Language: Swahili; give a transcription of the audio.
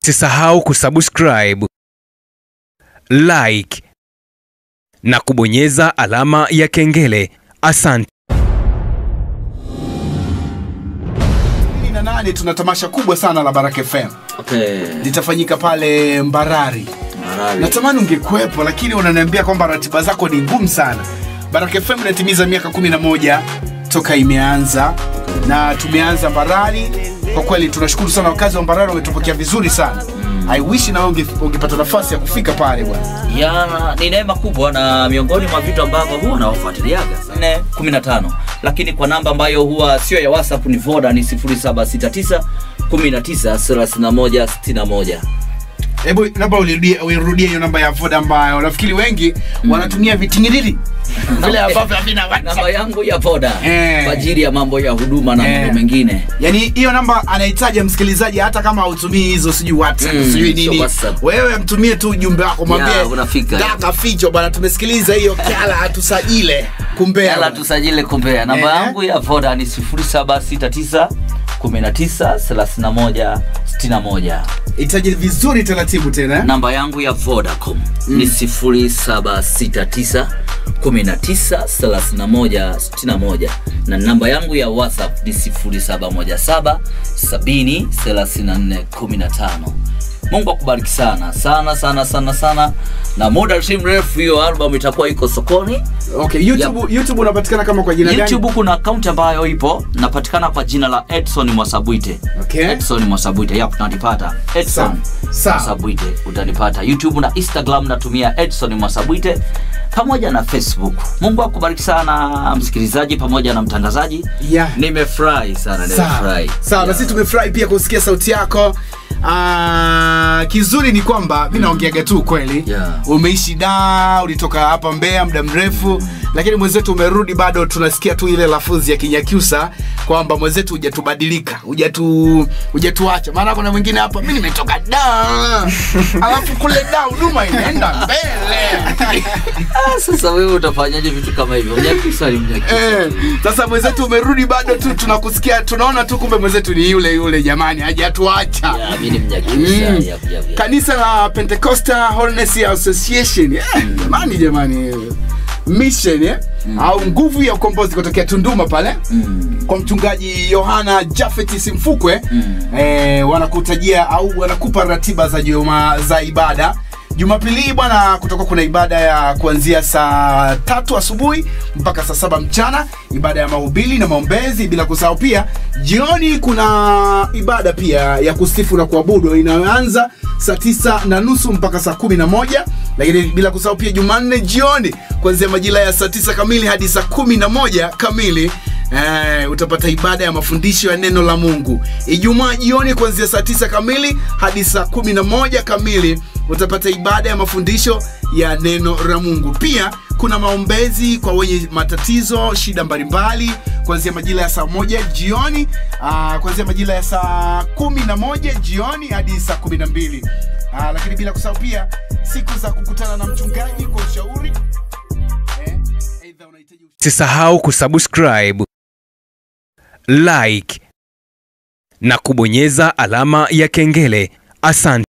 Usisahau kusubscribe, like na kubonyeza alama ya kengele. Asante. Kumi na nane tuna tamasha kubwa sana la Baraka FM Okay. litafanyika pale Mbarari. Marari. Natamani ungekuwepo, lakini unaniambia kwamba ratiba zako ni ngumu sana. Baraka FM inatimiza miaka 11 toka imeanza na tumeanza Mbarari. Kwa kweli tunashukuru sana, wakazi wa Mbarari wametupokea vizuri sana. I wish na wewe unge- ungepata nafasi ya kufika pale bwana. ya ni neema kubwa na miongoni mwa vitu ambavyo huwa nawafuatiliaga 4 15 lakini kwa namba ambayo huwa sio ya whatsapp ni voda ni 0769 19 31 61 Hebu labda urudie urudie hiyo namba ya Voda ambayo nafikiri wengi wanatumia vitingiriri vile ambavyo havina namba WhatsApp. yangu ya voda Eh. kwa ajili ya mambo ya huduma na Eh. mambo mengine Yaani hiyo namba anahitaji msikilizaji hata kama hautumii hizo sijui WhatsApp Mm, sijui sio nini. WhatsApp. Wewe mtumie tu ujumbe wako mwambie Ya, unafika. daka ficho bwana tumesikiliza hiyo kala atusajile kumbea. yala bwana. tusajile kumbea namba Eh. yangu ya voda ni 0769 19 31 61 Itaje vizuri taratibu tena. eh? namba yangu ya vodacom ni 0769 193161 na namba yangu ya whatsapp ni 0717 70 34 15 mungu akubariki sana sana sana sana sana na muda si mrefu hiyo album itakuwa iko sokoni Okay, YouTube YouTube unapatikana kama kwa jina gani? youtube kuna akaunti ambayo ipo napatikana kwa jina la edson mwasabwite Okay. edson mwasabwite yap nanipata edson Sawa. Sawa. mwasabwite utanipata youtube na instagram natumia edson mwasabwite pamoja na facebook mungu akubariki sana msikilizaji pamoja na mtangazaji Yeah. nimefurahi sana Sawa. nimefurahi Sawa, na sisi tumefurahi pia kusikia sauti yako. Ah, kizuri ni kwamba mi naongeaga tu kweli Yeah. umeishi da ulitoka hapa Mbeya muda mrefu lakini mwenzetu umerudi bado tunasikia tu ile lafuzi ya Kinyakyusa kwamba mwenzetu hujatubadilika hujatu hujatuacha maana kuna mwingine hapa mi nimetoka da alafu kule da huduma inaenda mbele Ah, sasa wewe utafanyaje vitu kama hivyo mnyakisa ni mnyakisa Eh, sasa mwenzetu umerudi bado tu tunakusikia tunaona tu kumbe mwenzetu ni yule yule jamani hajatuacha Ya, mi ni mnyakisa Mm. yap, yap, yap. kanisa la pentecostal holiness association eh, jamani jamani mission eh? au nguvu ya ukombozi kutokea tunduma pale Mm. kwa mchungaji yohana jafeti simfukwe Mm. eh, wanakutajia au wanakupa ratiba za juma za ibada jumapili hii bwana kutoka kuna ibada ya kuanzia saa tatu asubuhi mpaka saa saba mchana ibada ya mahubiri na maombezi bila kusahau pia jioni kuna ibada pia ya kusifu na kuabudu inayoanza saa tisa na nusu mpaka saa kumi na moja lakini bila kusahau pia jumanne jioni kuanzia majira ya saa tisa kamili hadi saa kumi na moja kamili Eh, utapata ibada ya mafundisho ya neno la mungu ijumaa jioni kuanzia saa tisa kamili hadi saa kumi na moja kamili utapata ibada ya mafundisho ya neno la mungu pia kuna maombezi kwa wenye matatizo shida mbalimbali kuanzia majira ya saa moja jioni ah, kuanzia majira ya saa kumi na moja jioni hadi saa kumi na mbili ah, lakini bila kusahau pia siku za kukutana na mchungaji kwa ushauri eh, aidha unahitaji Usisahau kusubscribe, like na kubonyeza alama ya kengele. Asante.